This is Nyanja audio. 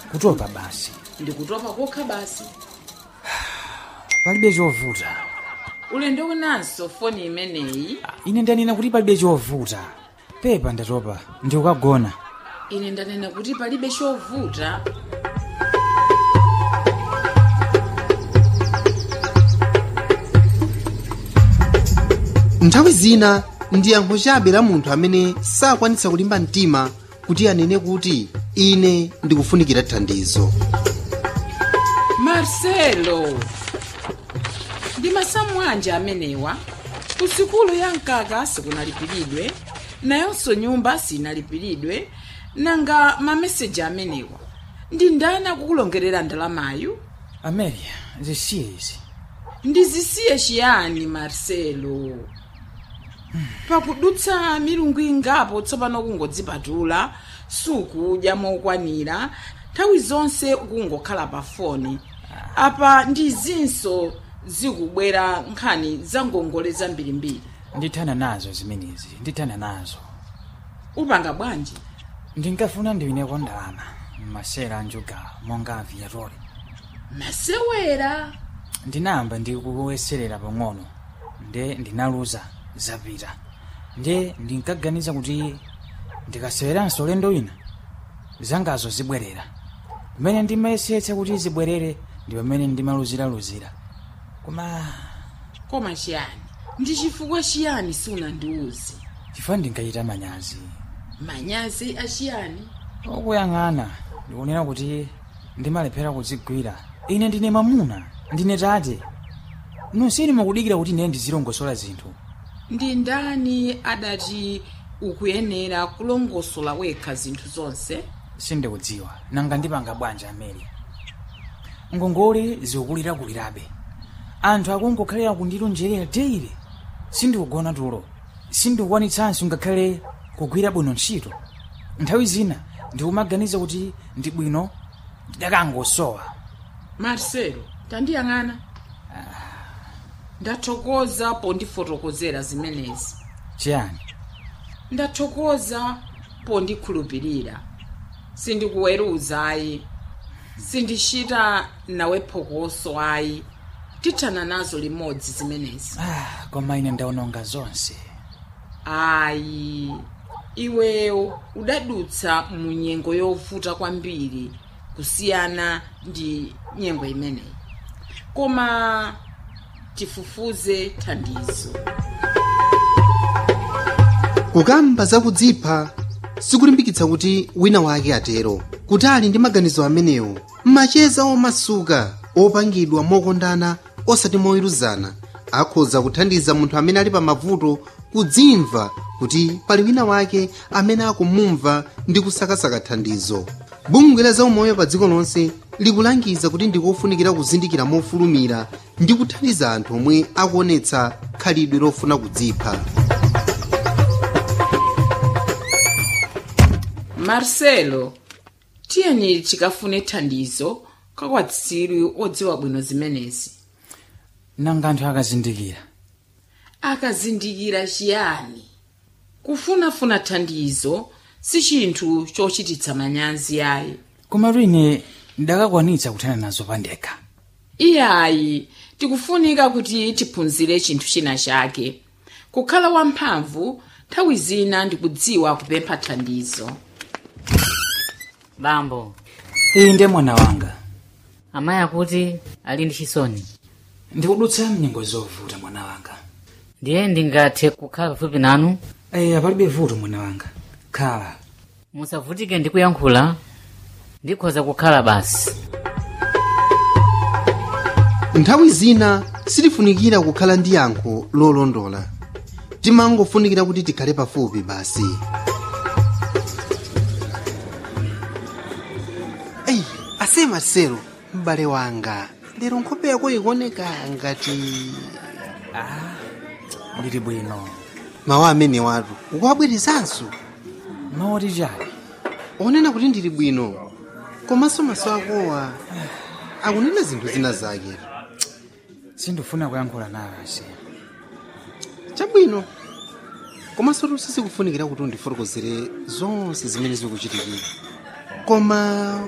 kutopa basi ndikutopa kokha basi palibe chovuta ulendo unanso foni imeneyi ine ndanena kuti palibe chovuta pepa ndatopa ndikukagona ine ndanena kuti palibe chovuta nthawi zina ndi yankho chabe la munthu amene sakwanitsa kulimba mtima kuti anene kuti ine ndikufunikira thandizo marcelo ndi masamu anje amenewa ku sukulu ya mkaka sikunalipiridwe nayonso nyumba sinalipiridwe nanga mameseji amenewa ndi ndani akukulongerera ndalamayu amelia zisiye izi ndizisiye chiyani marcelo pakudutsa milungu ingapo tsopano kungodzipatula sukudya mokwanira nthawi zonse ukungokhala pa foni apa ndi zinso zikubwera nkhani za ngongole zambirimbiri ndithana nazo zimenezi ndithana nazo upanga bwanji ndinkafuna ndiwineko ndalama masera anjuga monga aviatori masewera ndinayamba ndikuyeserera pang'ono nde ndinaluza zapita nde ndinkaganiza kuti ndikaseweranso ulendo wina zangazo zibwerera pamene ndimayesetsa kuti zibwerere ndi pamene ndimaluziraluzira koma koma chiyani ndi chifukwa chiyani sunandiuze chifukwa ndinkachita manyazi manyazi achiyani okuyang'ana ndikunena kuti ndimalephera kudzigwira ine ndine mamuna ndine tate nonseni mukudikira kuti ine ndizilongosola zinthu ndi ndani adati ukuyenera kulongosola wekha zinthu zonse sindikudziwa nanga ndipanga bwanji amene ngongole zikukulirakulirabe anthu akungokhalira kundilonjerera teire sindikugona tulo sindikukwanitsanso ngakhale kugwira bwino ntchito nthawi zina ndikumaganiza kuti ndi bwino ndakangosowa marcelo tandiyang'ana ndathokoza pondifotokozera zimenezi chiyani ndathokoza pondikhulupirira sindikuweruza ayi sindichita nawe phokoso ayi tithana nazo limodzi zimenezi ah, koma ine ndaononga zonse ayi iweyo udadutsa mu nyengo yovuta kwambiri kusiyana ndi nyengo imeneyi koma tifufuze thandizo kukamba zakudzipha sikulimbikitsa kuti wina wake atero kutali ndi maganizo amenewo macheza omasuka opangidwa mokondana osati moweruzana akhoza kuthandiza munthu amene ali pa mavuto kudzimva kuti pali wina wake amene akumumva ndi kusakasaka thandizo bungwe la zaumoyo pa dziko lonse likulangiza kuti ndikofunikira kuzindikira mofulumira ndi kuthandiza anthu omwe akuonetsa khalidwe lofuna kudzipha marcelo tiyeni tikafune thandizo kakwatsiri odziwa bwino zimenezi nanga anthu akazindikira akazindikira chiyani kufunafuna thandizo si chinthu chochititsa manyazi ayi komatu ine ndakakwanitsa kuthana nazo pandekha iyayi tikufunika kuti tiphunzire chinthu china chake kukhala wamphamvu nthawi zina ndikudziwa kupempha thandizo bambo iyi ndiye mwana wanga amayi akuti ali ndi chisoni ndikudutsa mnyengo zovuta mwana wanga ndiye ndingathe kukhala pafupi nanu eya palibe vuto mwana wanga khala musavutike ndi kuyankhula ndikhoza kukhala basi nthawi zina sitifunikira kukhala ndi yankho lolondola timangofunikira kuti tikhale pafupi basi eyi ase marcelo m'bale wanga lero nkhope yako ikuoneka ngati ndili bwino mawu amene watu ukuwabwerezanso maoti chali onena kuti ndili bwino komanso maso akowa akunena zinthu zina zake sindifuna kuyankhula nawe ase chabwino komanso sikufunikira kuti undifotokozere zonse zimene zikuchitikira koma